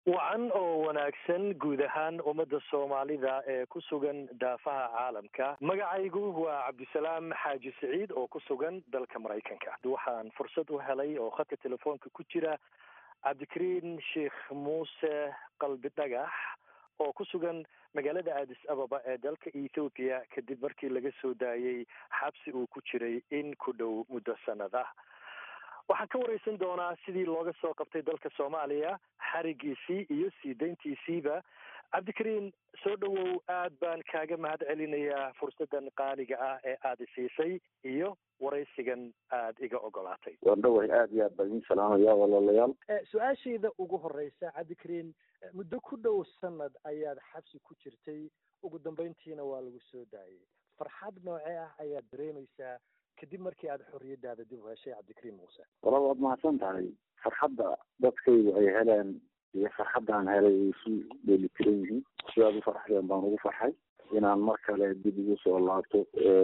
wacan oo wanaagsan guud ahaan ummadda soomaalida ee ku sugan daafaha caalamka magacaygu waa cabdisalaam xaaji siciid oo ku sugan dalka maraykanka waxaan fursad u helay oo khadka telefoonka ku jira cabdikariin sheekh muuse qalbi dhagax oo ku sugan magaalada addis ababa ee dalka ethoobiya kadib markii laga soo daayey xabsi uu ku jiray in ku dhow muddo sanad ah waxaan ka wareysan doonaa sidii looga soo qabtay dalka soomaaliya xarigiisii iyo sii dayntiisiiba cabdikariin soo dhowow aad baan kaaga mahad celinayaa fursaddan qaaliga ah ee aada isiisay iyo waraysigan aada iga ogolaatay waan dhoway aada iyo aad baan idin salaamaya walaalayaal su-aashayda ugu horeysa cabdikariin muddo ku dhow sanad ayaad xabsi ku jirtay ugu dambeyntiina waa lagu soo daayay farxad noocee ah ayaad dareemaysaa kadib markii aada xorriyadaada dib u heshay cabdikariim muuse wala waad mahadsan tahay farxadda dadkaygu ay heleen iyo farxaddaan helay ay isu dheelitiran yihiin sidaad u farxdeen baan ugu farxay inaan mar kale dib ugu soo laabto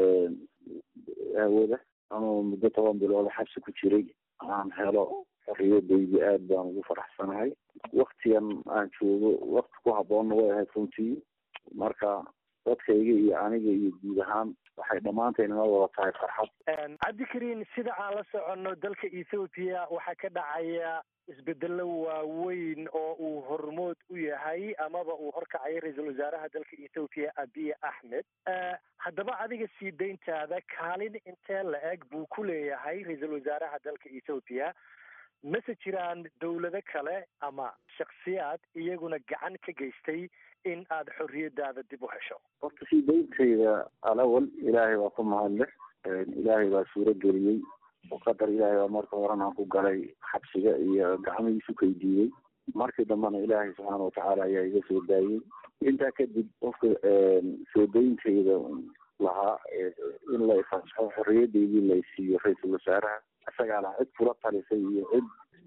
aawada anoo muddo toban bilooda xabsi ku jiray aan helo xorriyadaydi aad baan ugu faraxsanahay waktigan aan joogo wakti ku habboonna way ahayd runtii marka dadkayga iyo aniga iyo guud ahaan waxay dhammaantayn inoo wada tahay farxad cabdikariin sida aan la soconno dalka ethoobiya waxaa ka dhacaya isbedelo waaweyn oo uu hormood u yahay amaba uu horkacaya ra-iisul wasaaraha dalka ethoobiya abiy axmed haddaba adiga sii dayntaada kaalin intee la eg buu ku leeyahay ra-iisul wasaaraha dalka ethoobiya mase jiraan dowlado kale ama shaksiyaad iyaguna gacan ka geystay in aada xorriyadaada dib u hesho horta sii dayntayda alawal ilaahay baa ku mahadleh ilaahay baa suuro geliyey oo qadar ilaahay baa marka horena aan ku galay xabsiga iyo gacmihiisu kaydiiyey markii dambena ilaahay subxaana watacaala ayaa iga soo daayey intaa kadib qofka soo dayntayda lahaa in la ifasaxo xorriyadaydii laysiiyo ra-iisul wasaaraha isagaa laha cid kula talisay iyo cid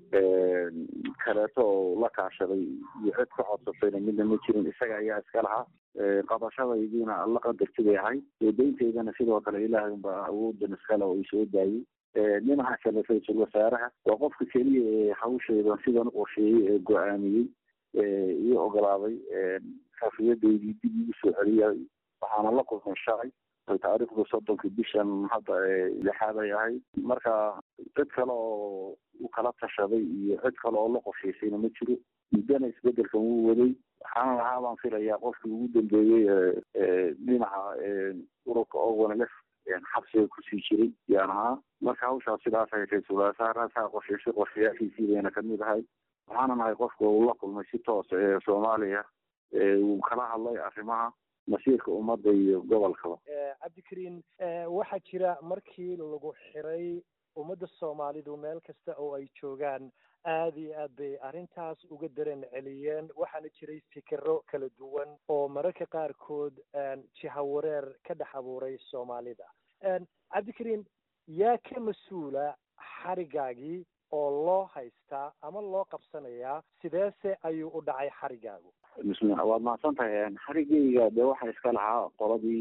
kaleeto oo la kaashaday iyo cid ka codsatayna midna ma jirin isaga ayaa iska lahaa qabashadaydiina alla qadartiday ahay soo dayntaydana sidoo kale ilaahay unbaa awoodan iskale oo isoo daayey dhinaca kale ra-iisul wasaaraha waa qofka keliya ee hawshaydan sidan u qorsheeyey ee go-aamiyey iyo ogolaaday xorriyadaydii dib igu soo celiyay waxaana la kulmay shalay taariikhdu soddonkii bishan hadda lixaad ay ahayd marka cid kale oo u kala tashaday iyo cid kale oo la qorshaysayna ma jiro muddana isbedelkan wuu waday waxaana lahaa baan filayaa qofkii ugu dambeeyey dhinaca ururka ogonlef xabsiga kusii jiray yaan ahaa marka hawshaas sidaas ay ra-iisul wasaaraha qorshaysay qorshayaashiisii bayna kamid ahay waxaana nahay qofka uu la kulmay si toosa ee soomaaliya uu kala hadlay arrimaha masiirka ummadda iyo gobolkaba cabdikariin waxaa jira markii lagu xiray ummadda soomaalidu meel kasta oo ay joogaan aada iyo aad bay arrintaas uga dareen celiyeen waxaana jiray fikiro kala duwan oo mararka qaarkood jihawareer ka dhex abuuray soomaalida cabdikariin yaa ka mas-uula xarigaagii oo loo haystaa ama loo qabsanayaa sideese ayuu u dhacay xarigaagu bismillah waad mahadsan tahay xarigeyga dee waxaa iska lahaa qoladii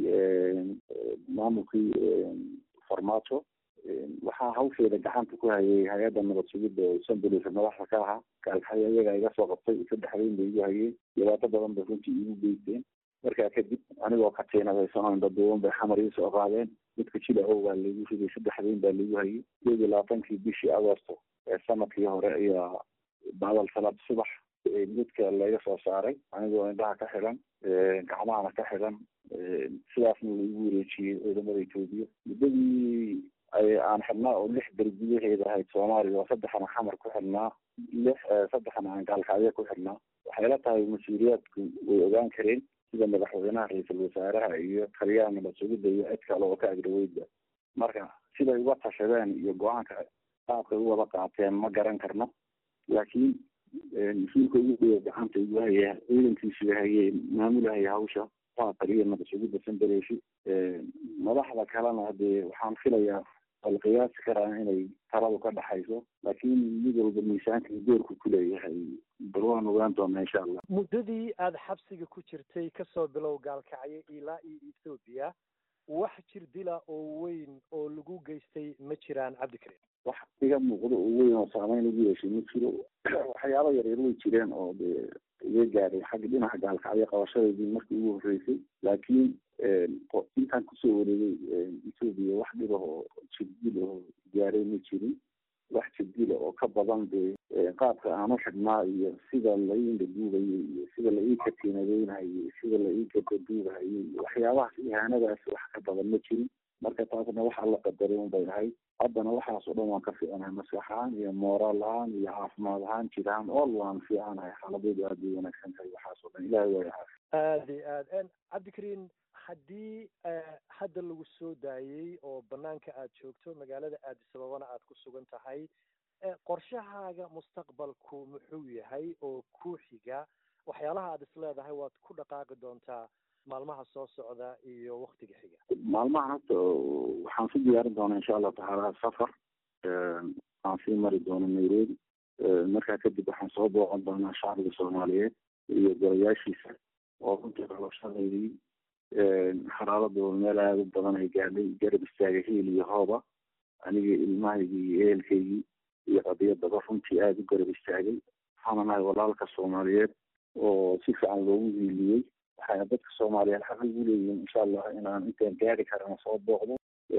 maamulkii farmaajo waxaa hawsheeda gacanta ku hayay hay-adda nabad sugidda oo sanbulis madaxda ka ahaa gaalxaya iyagaa iga soo qabtay saddexdayn bay igu hayeen dhibaato badan bay runtii igu geysteen markaa kadib anigoo ka tiinadaysan oo indhaduuban bay xamar ii soo qaadeen midka jilacow baa laigu riday saddexdayn baa laigu hayay sideed iyo labaatankii bishii agosto ee sanadkii hore ayaa badal salaad subax midka laga soo saaray anigoo indhaha ka xidan gacmahana ka xidan sidaasna laigu wareejiyey ciidamada etoobiya muddadii aan xidhnaa oo lix beri gudaheeda ahayd soomaaliya oo saddexna xamar ku xidhnaa lix saddexna aan gaalkacyo ku xidhnaa waxay la tahay mas-uuliyaadku way ogaan kareen sida madaxweynaha ra-iisul wasaaraha iyo taliyaha nabad sugidda iyo cid kale oo ka agdhaweydba marka siday uga tashadeen iyo go-aanka qaabkay u wada qaateen ma garan karno laakiin mas-uulka ugu dhoya gacanta igu haya ciidankiisu hayay maamulahaya hawsha waa taliya nabad sugidda sandareeshi madaxda kalena hadee waxaan filayaa la qiyaasi karaa inay taladu ka dhaxayso laakiin mid walba miisaanka doorku ku leeyahay bal waan ogaan doonaa insha allah muddadii aada xabsiga ku jirtay kasoo bilow gaalkacyo ilaa iyo ethoobiya wax jir dila oo weyn oo lagu geystay ma jiraan cabdikariim wax iga muuqdo oo weyn oo saameyn ugu yeeshay ma jiro waxyaaba yaryar way jireen oo dee iga gaaday xagga dhinaca gaalkacyo qabashadeedii markii ugu horreysay laakiin intaan kusoo wareegay etoobiya wax dhibah oo jibdil oo gaaray ma jirin wax jibdila oo ka badan dee qaabka aan u xidhnaa iyo sida la ii indhaduubayo iyo sida la ii katiinadeynayo iyo sida la ii gadaduubayo iyo waxyaabahaas ihaanadaas wax ka badan ma jirin marka taasna waxa la qadaray un bay ahayd haddana waxaas oo dhan waan ka fiicanahay maskax ahaan iyo mooraal ahaan iyo caafimaad ahaan jir ahaan all waan fiicanahay xaaladeedu aad bay wanaagsan tahay waxaas oo dhan ilahay waa caafi aada iyo aad cabdikariin haddii hadda lagu soo daayey oo banaanka aad joogto magaalada aadis ababana aad ku sugan tahay qorshahaaga mustaqbalku muxuu yahay oo ku xiga waxyaalaha aad is leedahay waad ku dhaqaaqi doontaa maalmaha soo socda iyo waktiga xiga maalmahan hadda waxaan ku diyaarin doonaa insha allahu tacaala safar aan sii mari doono nairobi markaa kadib waxaan soo booqan doonaa shacbiga soomaaliyeed iyo golayaashiisa oo runtii qabashadeydii xaraaladooda meel aada u badan ay gaadhay garab istaaga hiil iyo hooba anigii ilmahaygii iyo ehelkaygii iyo qadiyadaba runtii aada u garab istaagay waxaana nahay walaalka soomaaliyeed oo si fiican loogu hiiliyey waxayna dadka soomaaliyeed xaq ugu leeyihiin insha allah inaan intaan gaari karana soo booqdo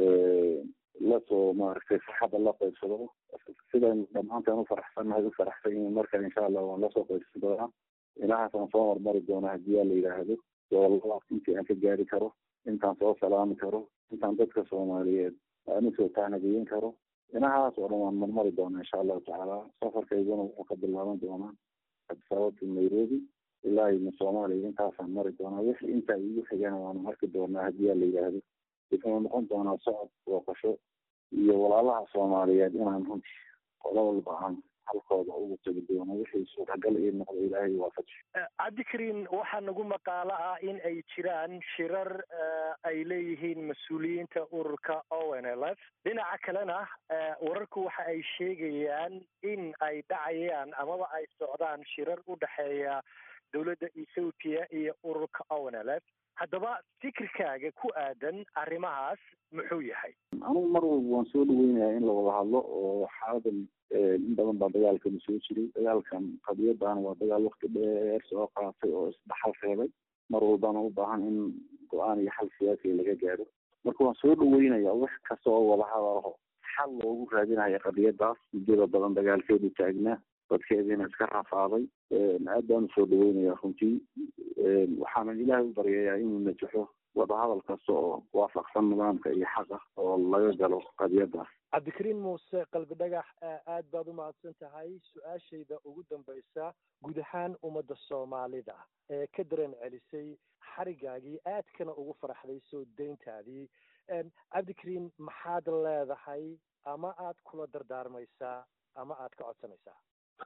lasoo maaragtay farxadda la qaybsado sidaynu dhammaantaan u faraxsannahay u faraxsan yihiin markan insha allah waan lasoo qaybsan doonaa ilahaasaan soo hormari doonaa haddii aa la yidhaahdo goboladaas intii aan ka gaari karo intaan soo salaami karo intaan dadka soomaaliyeed aan usoo taanageyin karo inahaas oo dhan waan marmari doonaa insha allahu tacaala safarkayguna wuxuu ka bilaaban doonaa adisababta nairobi ilaa ina soomaaliya intaasaan mari doonaa wixii intaa iigu xigana waanu arki doonaa haddii aa la yidhaahdo wuxuu noqon doonaa socod booqasho iyo walaalaha soomaaliyeed inaan runtii qola walba aan halkooda ugu tegi doono wixii suuragal ii noqdo ilaahay waafaji cabdikariin waxaa nagu maqaalo ah in ay jiraan shirar ay leeyihiin mas-uuliyiinta ururka o n l f dhinaca kalena wararku waxa ay sheegayaan in ay dhacayaan amaba ay socdaan shirar u dhexeeya dowladda ethoopia iyo ururka o n l f haddaba fikirkaaga ku aadan arrimahaas muxuu yahay anugu mar walba waan soo dhaweynayaa in la wada hadlo oo xaaladan in badan baa dagaalkanu soo jiray dagaalkan qadiyadana waa dagaal wakti dheer soo qaatay oo isdhaxal reebay mar walbana u baahan in go-aan iyo xal siyaasiya laga gaaro marka waan soo dhaweynaya wax kasta oo wada hadalaho xal loogu raadinayo qadiyadaas muddada badan dagaalkeedu taagnaa dadkeediina iska rafaaday aad baan usoo dhaweynayaa runtii waxaanan ilaahay u baryayaa inuu najaxo wadahadal kasta oo waafaqsan nidaamka iyo xaqa oo laga galo qadiyadaas cabdikariin muuse qalbi dhagax aad baad u mahadsan tahay su-aashayda ugu dambaysa guud ahaan ummadda soomaalida ee ka dareen celisay xarigaagii aadkana ugu faraxday soo dayntaadii cabdikariin maxaad leedahay ama aad kula dardaarmaysaa ama aad ka codsanaysaa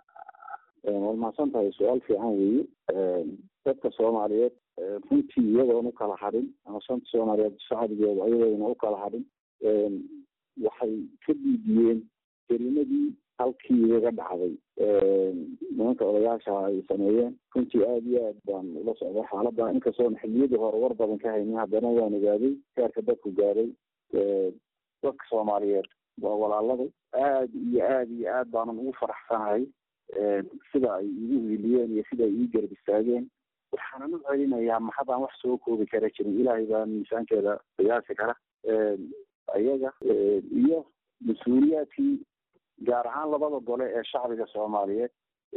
waad mahadsan tahay su-aal fiican weeye dadka soomaaliyeed runtii iyagoon u kala hadhin ama shanta soomaaliyeed shacbigeeda ayagoona u kala hadhin waxay ka diidiyeen kelimadii halkii igaga dhacday nimanka odayaasha ay sameeyeen runtii aada iyo aad baan ula socday xaaladda inkastoon xiliyadii hore war badan ka haynin haddana waan ogaaday heerka dadku gaaday dadka soomaaliyeed waa walaaladay aada iyo aada iyo aad baanan ugu faraxsanahay sida ay igu hiiliyeen iyo sida ay ii garab istaageen waxaanan u celinayaa maxadaan wax soo koobi kara jirin ilaahay baa miisaankeeda qiyaasi kara ayaga iyo mas-uuliyaadkii gaar ahaan labada gole ee shacbiga soomaaliyeed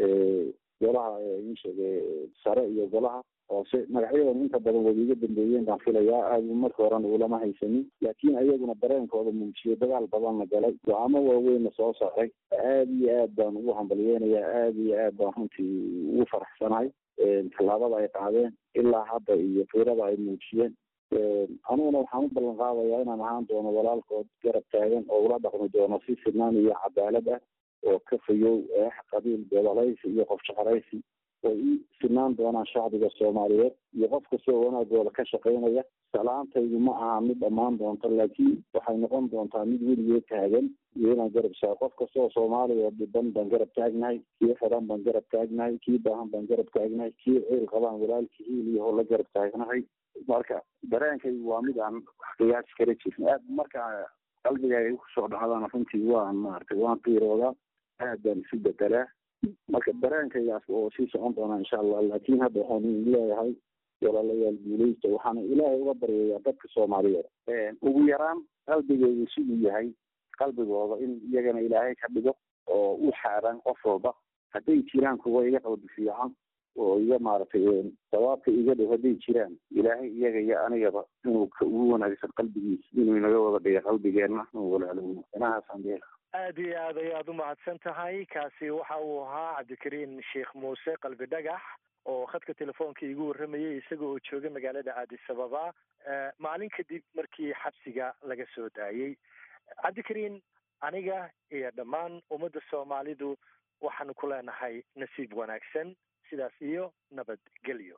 golaha insheege sare iyo golaha hoose magacyadan inta badan way iga dambeeyeen baan filayaa aada marka horena ulama haysanin laakiin ayaguna dareenkooda muujiyay dagaal badanna galay go-aamo waaweynna soo saaray aada iyo aad baan ugu hambalyeynayaa aada iyo aad baan runtii ugu faraxsanahay tallaabada ay qaadeen ilaa hadda iyo fiirada ay muujiyeen aniguna waxaan u ballan qaadayaa inaan ahaan doono walaalkood garab taagan oo ula dhaqmi doono si sinaan iyo cadaalad ah oo ka fayow eex qabiil gobolaysi iyo qof jeclaysi oo i sinaan doonaan shacbiga soomaaliyeed iyo qof kastoo wanaagooda ka shaqaynaya salaantaydu ma aha mid dhammaan doonto laakiin waxay noqon doontaa mid weligeed taagan iyo inaan garab saa qof kastoo soomaaliya dhiban baan garab taagnahay kii xidan baan garab taagnahay kii baahan baan garab taagnahay kii ciil qabaan walaalkii hiil iyo hola garab taagnahay marka dareenkaygu waa mid aan wax qiyaasi kala jirin aad marka qalbiga ay kusoo dhacdaan runtii waan maaragtay waan qiiroodaa aad baan isu bedelaa marka dareenkaygaas oo sii socon doonaa insha allah laakiin hadda waxaan leeyahay walaalayaal guuleysta waxaana ilaahay uga baryayaa dadka soomaaliyeed ugu yaraan qalbigeygu siduu yahay qalbigooda in iyagana ilaahay ka dhigo oo u xaaraan qof walba hadday jiraan kuwa iga qalbi fiican oo iga maaragtay sawaabka iga dhow hadday jiraan ilaahay iyaga iyo anigaba inuu ka ugu wanaagsan qalbigiisa inuu inaga wada dhiga qalbigeenna inuu walaalowno inahaasaan dheela aad iyo aad ayaad u mahadsan tahay kaasi waxa uu ahaa cabdikariin sheekh muuse qalbi dhagax oo khadka telefoonka iigu warramayay isaga oo jooga magaalada addis ababa maalin kadib markii xabsiga laga soo daayey cabdikariin aniga iyo dhammaan ummadda soomaalidu waxaanu ku leenahay nasiib wanaagsan sidaas iyo nabadgelyo